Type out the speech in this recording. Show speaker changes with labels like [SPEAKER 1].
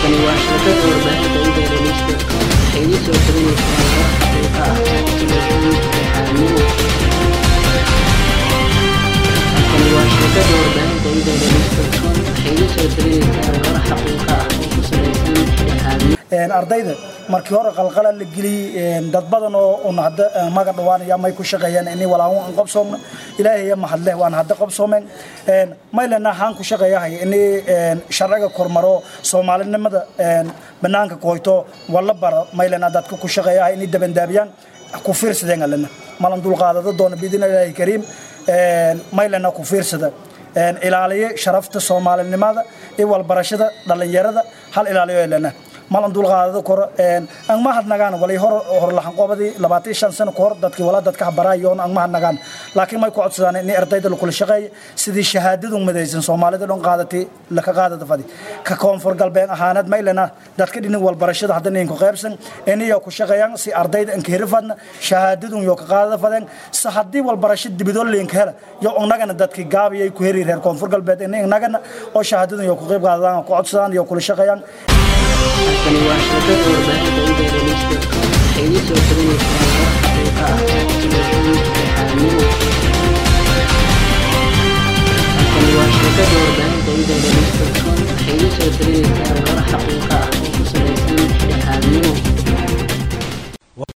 [SPEAKER 1] Tani waa shabakada warbaahinta Internetka waxay idin soo talinaysaa war xaqiiqo ah telefishinka Xaamimo. Tani waa shabakada warbaahinta Internetka waxay idin soo talinaysaa war xaqiiqo ah oo ku saleysan Xaamimo.
[SPEAKER 2] ardayda markii hore qalqala la geliyey dad badan oo un hadda maga dhawaanaya may ku shaqeeyaan inay walaahu aan qabsoomna ilaahay ya mahadleh waan hadda qabsoomeen maylena haan ku shaqeeyahay inay sharciga kormaro soomaalinimada banaanka koyto wala bara maylena dadka ku shaqeeyahay inay dabandaabiyaan ku fiirsadeen alena malan dulqaadada doona biidin ilaahi kariim maylena ku fiirsada ilaaliye sharafta soomaalinimada iyo walbarashada dhalinyarada hal ilaaliyo elena malan dulqaadada kor ang mahadnagaan walay hor horlaxan qobadii labaatan shan sano kahor dadkii wala dadka habarayoon ang mahadnagaan laakiin may ku codsadaan in ardayda lakula shaqeeya sidii shahaadadu madaysan soomaalida dhan qaadatay laka qaadada fadi ka koonfur galbeed ahaaneed maylena dadka dhinin walbarashada hadda ninku qaybsan iniyo ku shaqeeyaan si ardayda anka hirifadna shahaadadun yo ka qaadada fadeen si haddii walbarasho dibidoo linka hela yo innagana dadkii gaabiyay ku heri reer koonfur galbeed innagana oo shahaadadun yo ku qayb qaadadaan ku codsadaan iyo kula shaqeeyaan
[SPEAKER 1] Tani waa shabakada warbaahinta Internetka waxay idin soo talinaysaa war xaqiiqo ah telefishinka Xaamimo. Tani waa shabakada warbaahinta Internetka waxay idin soo talinaysaa war xaqiiqo ah